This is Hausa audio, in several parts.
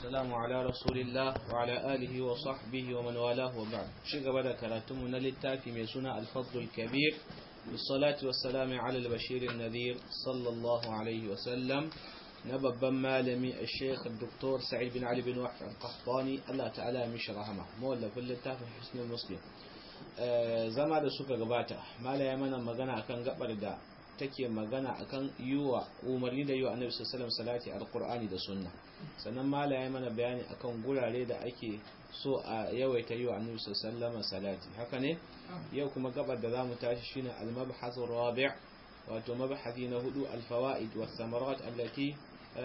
والسلام على رسول الله وعلى آله وصحبه ومن والاه وبعد شيء بدأ كراتم للتافي ميسونا الفضل الكبير بالصلاة والسلام على البشير النذير صلى الله عليه وسلم نبب مالمي الشيخ الدكتور سعيد بن علي بن وحف القحطاني الله تعالى مش رحمه مولى في التافي حسن المسلم zama da suka gabata mala ya mana magana akan gabar da take magana akan yiwa umarni da yiwa annabi sallallahu alaihi salati alqur'ani da sunna sannan mala ya mana bayani akan gurare da ake so a yawaita yiwa annabi sallallahu salati haka ne yau kuma gabar da zamu tashi shine al-mabhath rabi' wato mabhathi na hudu al-fawaid was samarat allati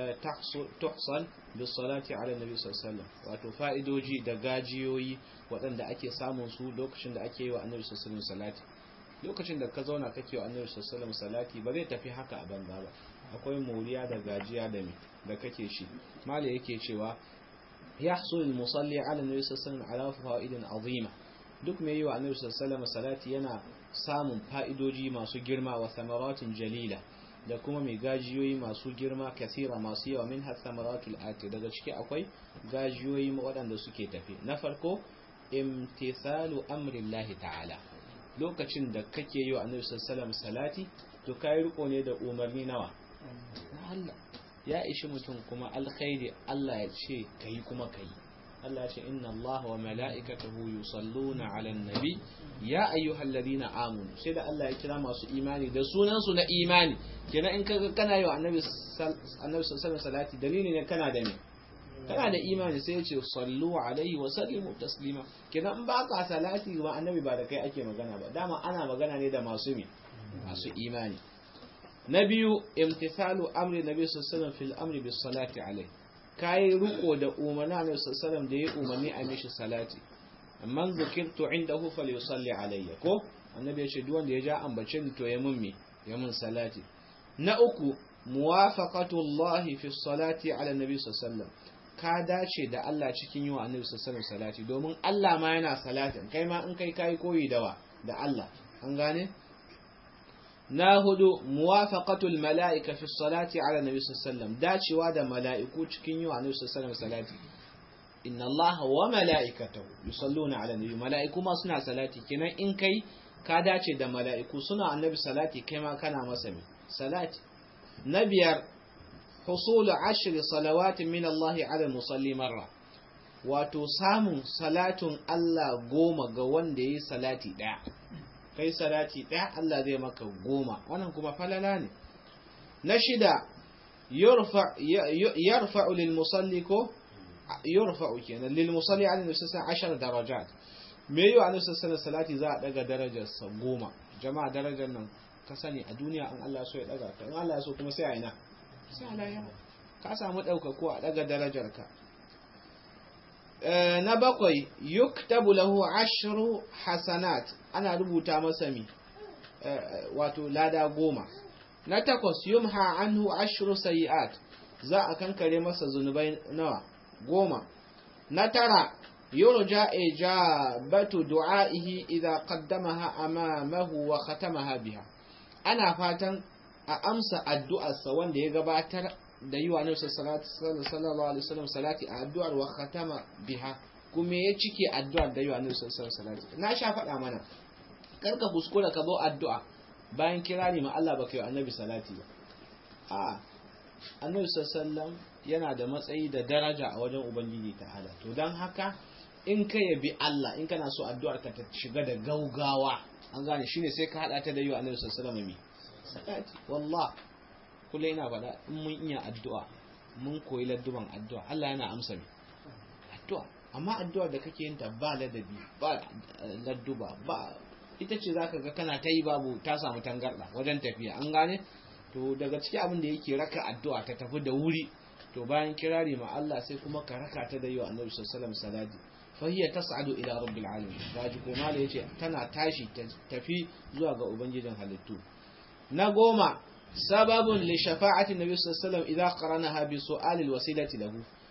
tuhsal bis salati ala nabi sallallahu wato fa'idoji da gajiyoyi waɗanda ake samun su lokacin da ake yi wa annabi sallallahu salati lokacin da ka zauna kake wa annabi sallallahu salati ba zai tafi haka a banza ba akwai moriya da gajiya da me da kake shi mali yake cewa yahsul al-musalli ala nabi sallallahu ala fa'idin azima duk mai yi wa annabi sallallahu salati yana samun fa'idoji masu girma wa samaratin jalila da kuma mai gajiyoyi masu girma kasira masu yawa min samaratul ati daga ciki akwai gajiyoyi waɗanda suke tafi na farko imtithalu amrillahi ta'ala lokacin da kake yi wa annabi sallallahu salati to kai riko ne da umarni nawa Allah ya ishi mutum kuma alkhairi Allah ya ce kai kuma kai Allah ya ce inna Allah wa mala'ikatahu yusalluna 'alan nabi ya ayyuhalladhina amanu sai da Allah ya kira masu imani da sunan su na imani kenan in kaga kana yi wa annabi annabi sallallahu salati dalili ne kana da me kana da imani sai ya ce sallu alaihi wa sallimu taslima kenan in baka salati wa annabi ba da kai ake magana ba dama ana magana ne da masu mi masu imani na biyu imtithalu amri nabi sallallahu fil amri bis salati alaihi kai riko da umarni nabi sallallahu da ya umarni a mishi salati man zukirtu indahu falyusalli alayya ko annabi ya ce duk wanda ya ja ambace ni to ya mun mi ya mun salati na uku muwafaqatu Allah fi salati ala nabi sallallahu ka dace da Allah cikin yi wa annabi sallallahu salati domin Allah ma yana salatin kai ma in kai kai koyi dawa da Allah an gane na hudu muwafaqatul mala'ika fi salati ala nabi sallallahu dacewa da mala'iku cikin yi wa annabi sallallahu salati inna Allah wa mala'ikatahu yusalluna ala nabi mala'iku ma suna salati kenan in kai ka dace da mala'iku suna annabi salati kai ma kana masa salati na biyar حصول عشر صلوات من الله على المصلي مرة wato samun salatun Allah goma ga wanda ya yi salati ɗaya kai salati ɗaya Allah zai maka goma wannan kuma falala ne na shida yarfa'u lil musalli ko yarfa'u kenan lil musalli ala nususan ashar darajat me yi wa nususan salati za a daga darajarsa goma jama'a darajar nan ka sani a duniya an Allah so ya daga ta in Allah so kuma sai a ina ka samu ɗaukako a ɗaga darajarka na bakwai yuktabu lahu ashru hasanat ana rubuta masa mi wato lada goma na takwas yumha anhu ashru sayi'at za a kankare masa zunubai nawa goma na tara yurja ijabatu du'a'ihi idza qaddamaha amamahu wa khatamaha biha ana fatan a amsa addu'arsa wanda ya gabatar da yi wa nufsa sallallahu alaihi wasallam salati a addu'ar wa khatama biha kuma ya cike addu'ar da yi wa nufsa salati na sha faɗa mana karka kuskura ka zo addu'a bayan kirari ma Allah baka yi annabi salati ba a annabi sallallahu yana da matsayi da daraja a wajen ubangiji ta'ala to dan haka in ka yabi Allah in kana so addu'ar ka ta shiga da gaugawa an gane shine sai ka hada ta da yi wa annabi sallallahu alaihi wasallam salati wallah kula ina faɗa in mun iya addu'a mun koyi ladduban addu'a Allah yana amsa mi addu'a amma addu'a da kake yin ta ba ladabi ba ladduba ba ita ce zaka ga kana ta yi babu ta samu tangarda wajen tafiya an gane to daga ciki abin da yake raka addu'a ta tafi da wuri to bayan kirari ma Allah sai kuma ka raka ta da yi wa annabi sallallahu alaihi wasallam salati fa hiya tas'adu ila rabbil alamin gaji ko mala yace tana tashi tafi zuwa ga ubangijin halittu na goma sababun li shafa'ati nabi sallallahu alaihi wasallam idza qaranaha bi su'alil wasilati lahu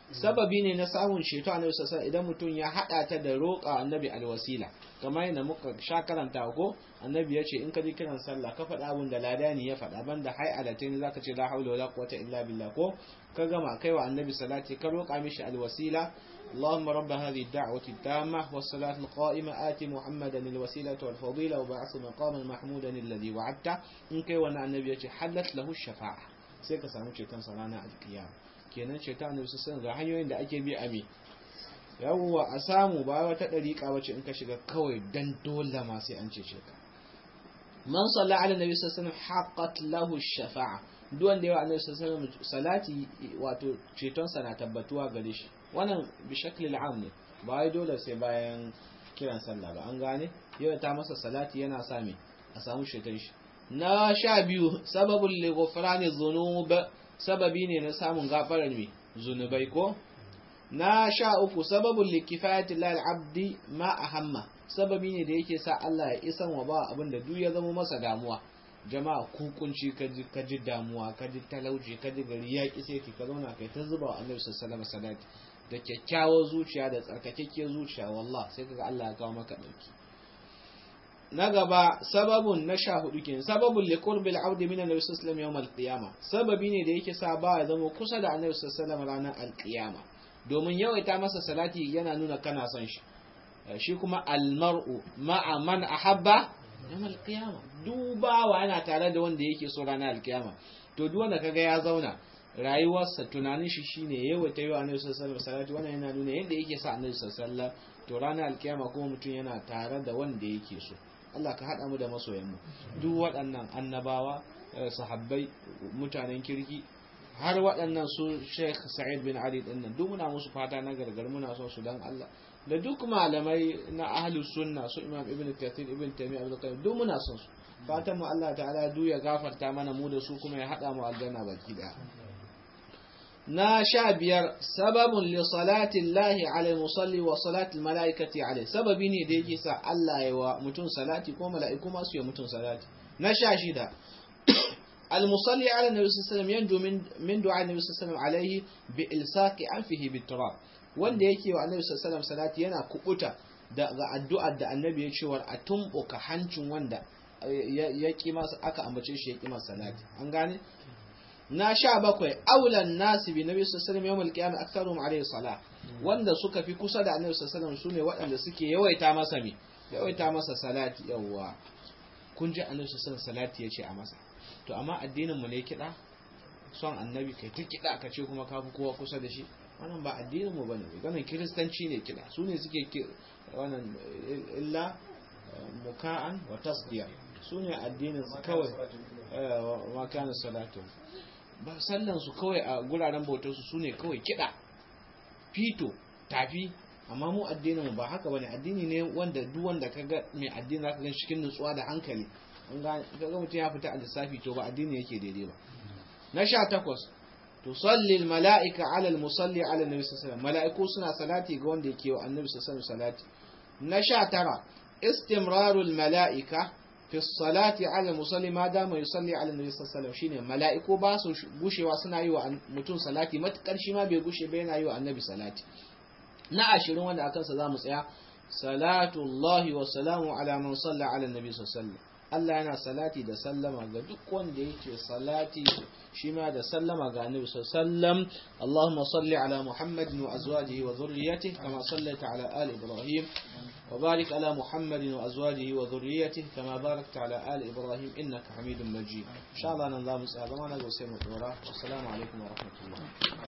sababi ne na samun ceto annabi sallallahu idan mutum ya hada ta da roƙa annabi alwasila kamar yadda muka sha karanta ko annabi ya ce in ka ji kiran sallah ka faɗa abin da ladani ya faɗa banda hai alatain zaka ce la haula wala quwwata illa billah ko ka gama kai wa annabi salati ka roƙa mishi alwasila اللهم رب هذه الدعوة التامة والصلاة القائمة آت محمدا الوسيلة والفضيلة وبعث مقاما محمودا الذي وعدته إن كي وانا النبي حلت له الشفاعة سيكا سامو شيطان صلانا القيامة kenan shaitan ne sun ga hanyoyin da ake bi a me yawwa a samu ba wata dariƙa wace in ka shiga kawai dan dole ma sai an ce ka man salla ala nabi sallallahu alaihi wasallam haqqat lahu shafa'a duk wanda yawa annabi sallallahu alaihi wasallam salati wato ceton sa na tabbatuwa gare shi wannan bi shaklil am ne ba wai dole sai bayan kiran sallah ba an gane yau ta masa salati yana sami a samu ceton shi na sha biyu sababul li ghufrani dhunub sababi ne na samun gafarar mai zunubai ko na sha uku sababin likifayati lal abdi ma ahamma sababi ne da yake sa Allah ya isan wa ba abin da duk ya zama masa damuwa jama'a kukunci kaji kaji damuwa kaji talauci kaji gari ya ki sai ka zauna kai ta zuba wa Annabi sallallahu alaihi wasallam da kyakkyawar zuciya da tsarkakekkiyar zuciya wallah sai kaga Allah ya kawo maka dauki na gaba sababun na sha hudu kenan sababun li qurbil abdi min annabi sallallahu alaihi wasallam yawm sababi ne da yake sa ba ya zama kusa da annabi sallallahu alaihi ranar alqiyama domin yawaita masa salati yana nuna kana son shi shi kuma almar'u ma'a man ahabba yawm alqiyama dubawa yana tare da wanda yake so ranar alqiyama to duk wanda kaga ya zauna rayuwarsa tunanin shi shine yawaita yi wa annabi sallallahu alaihi salati wannan yana nuna yadda yake sa annabi sallallahu alaihi to ranar alkiyama kuma mutum yana tare da wanda yake so Allah ka haɗa mu da masoyanmu duk waɗannan annabawa sahabbai mutanen kirki har waɗannan su Sheikh Sa'id bin Ali din nan duk muna musu fata na gargar muna son su dan Allah da duk malamai na ahlus sunna su Imam Ibn Kathir Ibn Taymiyyah Ibn Qayyim duk muna son su fatan mu Allah ta'ala duk ya gafarta mana mu da su kuma ya haɗa mu aljanna baki daya na sha biyar sababun li salati Allahi ala musalli wa salati mala'ikati alai sababi ne da yake sa Allah ya wa mutum salati ko mala'iku masu yi mutum salati na sha shida المصلي على النبي صلى الله عليه وسلم ينجو من من دعاء النبي صلى الله عليه وسلم عليه بإلصاق أنفه بالتراب wanda yake wa annabi sallallahu alaihi wasallam salati yana kubuta daga addu'ar da annabi ya cewa a tumbuka hancin wanda ya ki masa aka ambace shi ya ki masa salati an gane na sha bakwai aulan nasi bi nabi sallallahu alaihi wasallam yawmal qiyamah aktharuhum alaihi salah wanda suka fi kusa da annabi sallallahu alaihi wasallam sune waɗanda suke yawaita masa mi yawaita masa salati yawwa kun ji annabi sallallahu alaihi wasallam salati yace a masa to amma addinin mu ne kida son annabi kai ta kida ka ce kuma ka fi kowa kusa da shi wannan ba addinin mu bane ganin kiristanci ne kida su ne suke wannan illa muka'an wa tasdiya su ne addinin su kawai wa kana salatu ba sallan su kawai a guraren bautar su sune kawai kida fito tafi amma mu addinin mu ba haka bane addini ne wanda duk wanda kaga mai addini zaka gan cikin nutsuwa da hankali an ga kaga mutum ya fita a lissafi to ba addini yake daidai ba na sha takwas tusalli almala'ika ala almusalli ala annabi sallallahu alaihi mala'iku suna salati ga wanda yake wa annabi sallallahu alaihi salati na sha tara istimrarul mala'ika fi salati ala musalli ma dama yusalli ala nabi sallallahu alaihi shine mala'iku ba su gushewa suna yi wa mutum salati matukar shi ma bai gushe ba yana yi wa annabi salati na ashirin wanda akan sa zamu tsaya salatu allahi wa salamu ala man salla ala nabi sallallahu Allah yana salati da sallama ga duk wanda yake salati shi ma da sallama ga annabi sallallahu Allahumma salli ala Muhammadin wa azwajihi wa dhurriyyatihi kama sallaita ala ali Ibrahim وبارك على محمد وأزواجه وذريته كما باركت على آل إبراهيم إنك حميد مجيد إن شاء الله ننظام السلام عليكم والسلام عليكم ورحمة الله